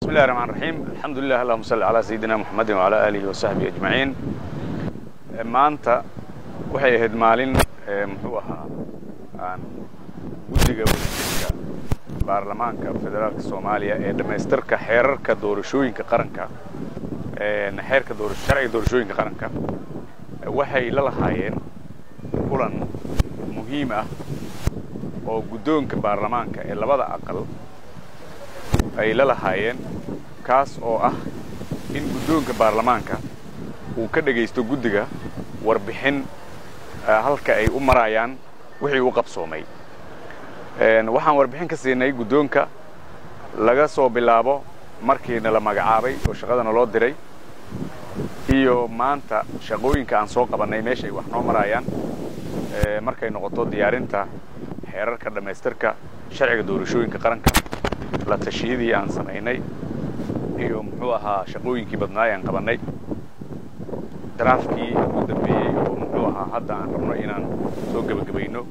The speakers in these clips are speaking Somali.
بسم الله الرحمن الرحيم الحمد لله اللهم صل على سيدنا محمد وعلى آله وصحبه أجمعين maanta waxay ahayd maalin muxuu ahaa aan guddiga wadajirka baarlamaanka federaalka soomaaliya ee dhammaystirka xeerarka doorashooyinka qaranka xeerka sharciga doorashooyinka qaranka waxay la lahaayeen kulan muhiim ah oo guddoonka baarlamaanka ee labada aqal ay la lahaayeen kaas oo ah in guddoonka baarlamaanka uu ka dhegaysto guddiga warbixin halka ay u marayaan wixii u qabsoomay waxaan warbixin ka siinay guddoonka laga soo bilaabo markiina la magacaabay oo shaqadana loo diray iyo maanta shaqooyinka aan soo qabannay meeshay wax noo marayaan markay noqoto diyaarinta xeerarka dhammaystirka sharciga doorashooyinka qaranka la tashiyadii aan samaynay iyo muxuu ahaa shaqooyinkii badnaay aan qabannay daraafkii ugu dambeeyey oo muxuu ahaa hadda aan rabno inaan soo gebagabayno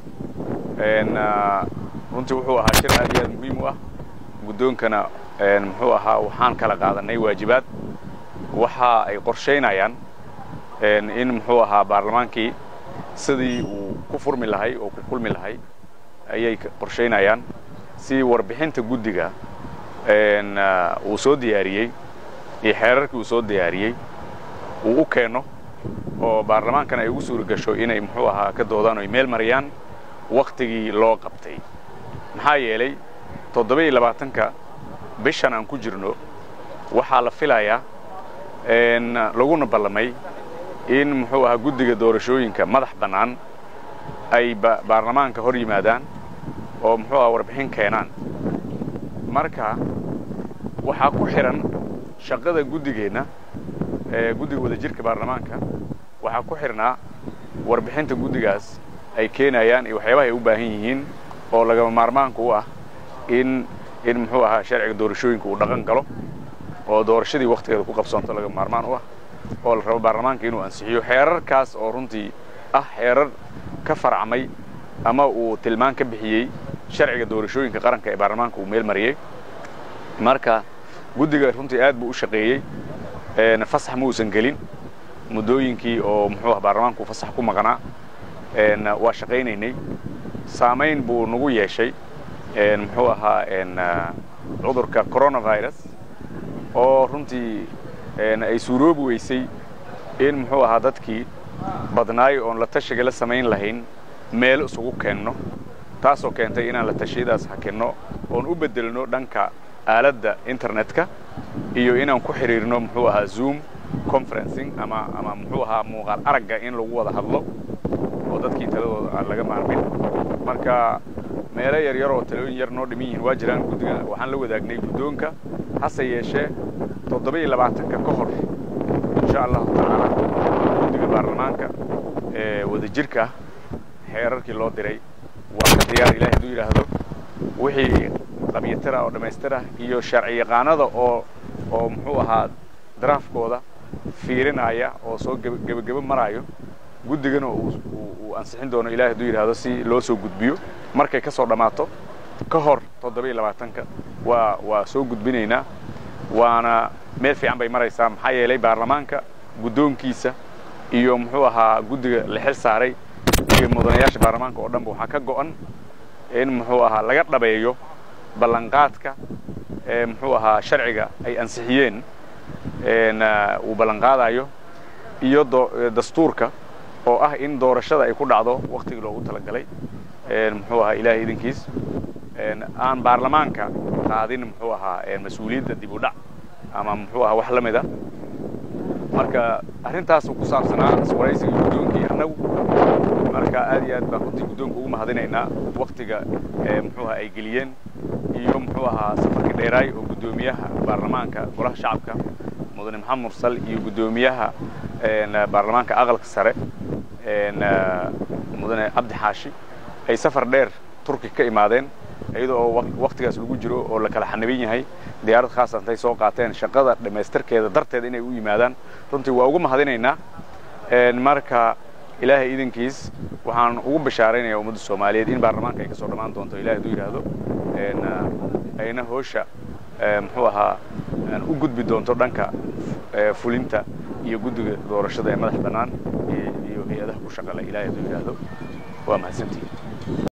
runtii wuxuu ahaa shir aad iyo aad muhiim u ah guddoonkana muxuu ahaa waxaan kala qaadanay waajibaad waxa ay qorshaynayaan in muxuu ahaa baarlamaankii sidii uu ku furmi lahay oo ku kulmi lahay ayay qorshaynayaan si warbixinta guddiga uu soo diyaariyey iyo xeerarkii uu soo diyaariyey uu u keeno oo baarlamaankana ay ugu suura gasho inay muxuu ahaa ka doodaan o ay meel mariyaan wakhtigii loo qabtay maxaa yeelay toddoba-iyo labaatanka bishan aan ku jirno waxaa la filayaa laguna ballamay in muxuu ahaa guddiga doorashooyinka madax bannaan ay baarlamaanka hor yimaadaan oo muxuu ahaa warbixin keenaan marka waxaa ku xidhan shaqada guddigeenna guddiga wadajirka baarlamaanka waxaa ku xidhnaa warbixinta guddigaas ay keenayaan iyo waxyaabaha ay u baahan yihiin oo lagama maarmaanka u ah in in muxuu ahaa sharciga doorashooyinka uu dhaqan galo oo doorashadii wakhtigeeda ku qabsoonto lagama maarmaan u ah oo la rabo baarlamaanka inuu ansixiyo xeerarkaas oo runtii ah xeerar ka farcmay ama uu tilmaan ka bixiyey sharciga doorashooyinka qaranka ee baarlamaanka uu meel mariyey marka guddiga runtii aad buu u shaqeeyey fasax ma uusan gelin muddooyinkii oo muxuu ah baarlamaanku fasax ku maqnaa waa shaqaynaynay saamayn buu nagu yeeshay muxuu ahaa cudurka coronavirus oo runtii ay suuroobi weysay in muxuu ahaa dadkii badnaay oon la tashiga la samayn lahayn meel isugu keenno taasoo keentay inaan la tashiyadaas hakinno oon u beddelno dhanka aaladda internetka iyo inaan ku xidhiirno muxuu ahaa zoom conferencing ama ama muxuu ahaa muuqaal aragga in lagu wada hadlo oo dadkii taladooda aan laga maarmin marka meelo yar yar oo talooyin yar noo dhiman yihiin waa jiraan guddiga waxaan la wadaagnay guddoonka hase yeeshee toddoba iyo labaatanka ka hor insha allahu tacaala guddiga baarlamaanka ee wadajirka ah xeerarkii loo diray waa ka diyaar ilahi hadduu yidhaahdo wixii qabyatira oo dhammaystira iyo sharci yaqaanada oo oo muxuu ahaa daraafkooda fiirinaya oo soo gebagebo maraayo guddigana uu ansixin doono ilahi hadduu yidhaahdo si loo soo gudbiyo markay ka soo dhammaato ka hor toddoba iyo labaatanka waa waa soo gudbinaynaa waana meel fiican bay maraysaa maxaa yeelay baarlamaanka guddoonkiisa iyo muxuu ahaa guddiga la xil saaray iyo mudanayaasha baarlamaanka oo dhanba waxaa ka go'an in muxuu ahaa laga dhabeeyo ballanqaadka ee muxuu ahaa sharciga ay ansixiyeen uu ballanqaadayo iyo dastuurka oo ah in doorashada ay ku dhacdo wakhtigii loogu talagalay muxuu ahaa ilaahay idinkiis aan baarlamaanka qaadin muxuu ahaa mas-uuliyadda dib u dhac ama muxuu ahaa wax la mida marka arrintaasuu ku saabsanaa iswaraysiga guddoonkii annagu marka aad iyo aad baan runtii guddoonka ugu mahadinaynaa wakhtiga muxuu ahaa ay geliyeen iyo muxuu ahaa safarkii dheeraay oo guddoomiyaha baarlamaanka golaha shacabka mudane maxamed mursal iyo guddoomiyaha baarlamaanka aqalka sare mudane cabdi xaashi ay safar dheer turki ka imaadeen iyada oo wakhtigaas lagu jiro oo la kala xaniban yahay diyaarad khaasa intay soo qaateen shaqada dhammaystirkeeda darteed inay u yimaadaan runtii waa ugu mahadinaynaa marka ilaahay idankiis waxaan ugu bashaaraynayaa ummadda soomaaliyeed in baarlamaanka ay ka soo dhammaan doonto ilahay hadduu yidhaahdo ayna hoosha muxuu ahaa u gudbi doonto dhanka fulinta iyo guddiga doorashada ee madax bannaan iyo hay-adaha ku shaqale ilahay hadduu yidhaahdo waa mahadsantihin